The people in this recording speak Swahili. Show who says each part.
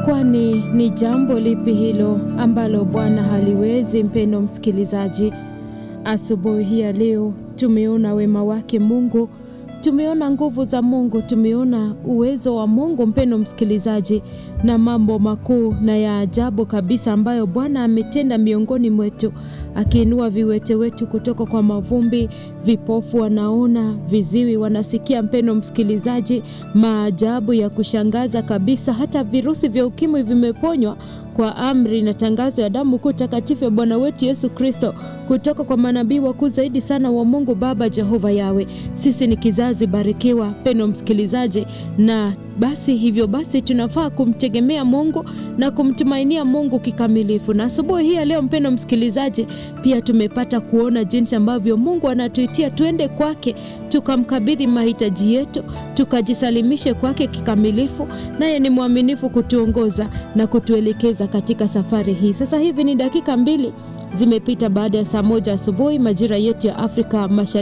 Speaker 1: Kwani ni jambo lipi hilo ambalo Bwana haliwezi? Mpendo msikilizaji, asubuhi hii ya leo tumeona wema wake Mungu, tumeona nguvu za Mungu, tumeona uwezo wa Mungu, mpendo msikilizaji, na mambo makuu na ya ajabu kabisa ambayo Bwana ametenda miongoni mwetu, akiinua viwete wetu kutoka kwa mavumbi, vipofu wanaona, viziwi wanasikia. Mpendo msikilizaji, maajabu ya kushangaza kabisa, hata virusi vya ukimwi vimeponywa kwa amri na tangazo ya damu kuu takatifu ya Bwana wetu Yesu Kristo kutoka kwa manabii wakuu zaidi sana wa Mungu Baba Jehova Yawe. Sisi ni kizazi barikiwa, pendo msikilizaji, na basi hivyo basi tunafaa kumtegemea Mungu na kumtumainia Mungu kikamilifu. Na asubuhi hii ya leo, mpendo msikilizaji, pia tumepata kuona jinsi ambavyo Mungu anatuitia tuende kwake, tukamkabidhi mahitaji yetu, tukajisalimishe kwake kikamilifu, naye ni mwaminifu kutuongoza na kutuelekeza katika safari hii. Sasa hivi ni dakika mbili zimepita baada ya saa moja asubuhi majira yetu ya Afrika Mashariki.